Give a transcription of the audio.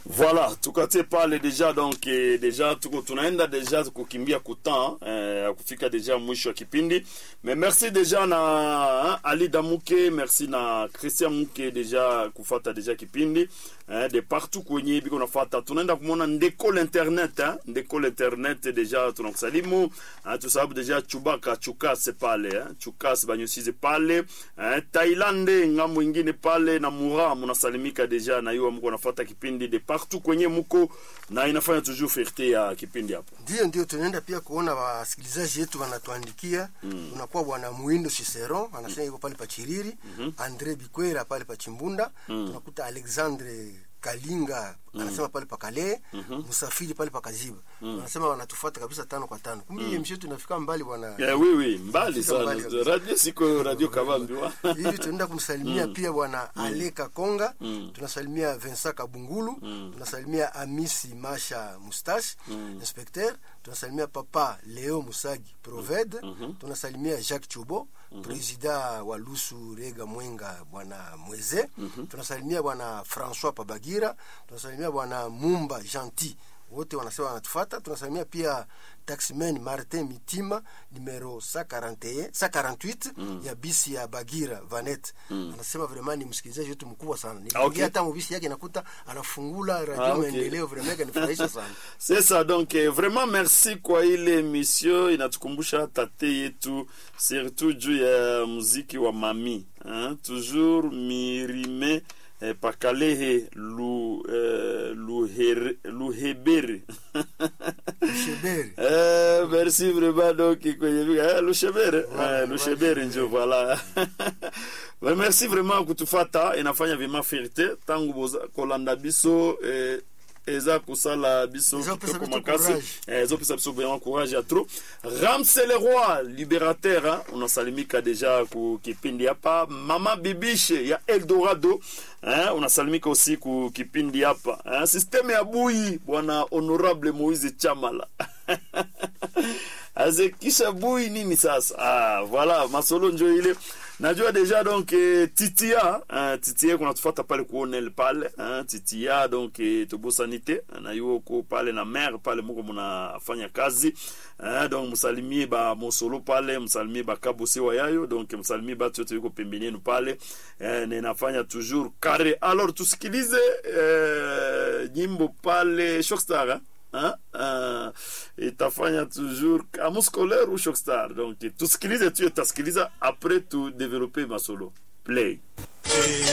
Voilà, tukatie pale deja donc eh, deja tuko tunaenda deja kukimbia kutan eh, kufika deja mwisho wa kipindi. Mais merci deja na hein, Ali Damuke, merci na Christian Muke deja kufata deja kipindi eh, de partout kwenye biko nafata. Tunaenda kumona ndeko internet hein, ndeko internet deja tunakusalimu hein, tusababu deja Chubaka Chukase pale hein, Chukase banyusize pale hein, Tailande ngambo ingine pale na Mura munasalimika deja na yuwa mko nafata kipindi de partout kwenye muko na inafanya toujours fierté ya kipindi hapo. Ndio, ndio tunaenda pia kuona wasikilizaji wetu wanatuandikia mm. Unakuwa bwana Muindo Cicero anasema yuko pale pa Chiriri mm -hmm. Andre Bikwera pale pa Chimbunda mm. Tunakuta Alexandre Kalinga mm. anasema pale pa Kale mm -hmm. Musafiri pale pa Kaziba mm. Anasema wanatufuata kabisa tano kwa tano. Kumbe mm. mshetu tunafika mbali bwana. Yeah, oui oui, mbali Tunafika sana. mbali kabisa. Radio siko radio Kavambi wa. hivi tunaenda kumsalimia pia bwana Ale Kakonga tunasalimia Vincent Kabungulu tunasalimia Amisi Masha Mustache inspecteur tunasalimia papa Leo Musagi Proved tunasalimia Jacques Chubo presida wa Lusu Rega Mwenga bwana Mweze tunasalimia bwana François Pabagira tunasalimia bwana Mumba Gentil wote wanasema wanatufata. Tunasalimia pia taximan Martin Mitima numero 141 148 ya bisi ya Bagira Vanet. Anasema vraiment ni msikilizaji wetu mkubwa sana. Niliingia okay. hata mubisi yake nakuta anafungula radio Ah, okay. maendeleo vraiment kanifurahisha sana. C'est ça donc eh, vraiment merci kwa ile emission inatukumbusha tate yetu surtout juu ya muziki wa mami hein? toujours mirime eh, pakalehe lu, eh, luhere, luhebere Sheberi. Eh, merci vraiment donc kwenye vika eh, lushebere Voilà, eh, lushebere njo voilà Mais merci vraiment kutufata inafanya vima fierté tangu boza kolanda biso eh, eza kosala biso Eza kopesa kitoko biso makasi courage. eh, ezopesa biso vraiment courage ya trop ramse le roi libérateur hein? unasalimika deja ku kipindi hapa mama bibishe ya eldorado eh? unasalimika aussi ku kipindi hapa eh? systeme ya bui bwana honorable moise chamala azekisha bui nini sasa ah, voilà masolo njo ile najua deja donc eh, titia eh, titia kunatufata pale kuonel pale eh, titia donc eh, tobosanite na yuo ko pale na mare pale muko munafanya kazi eh, donc musalimie ba mosolo pale msalimie bakabose wa yayo donc msalimie batu yote yuko pembeni yenu pale eh, ninafanya toujours kare alors tusikilize eh, nyimbo pale shockstar eh? Hein? Uh, itafanya toujours amu scolaire ou shockstar donc tusikilize tu utasikiliza après tu développer masolo play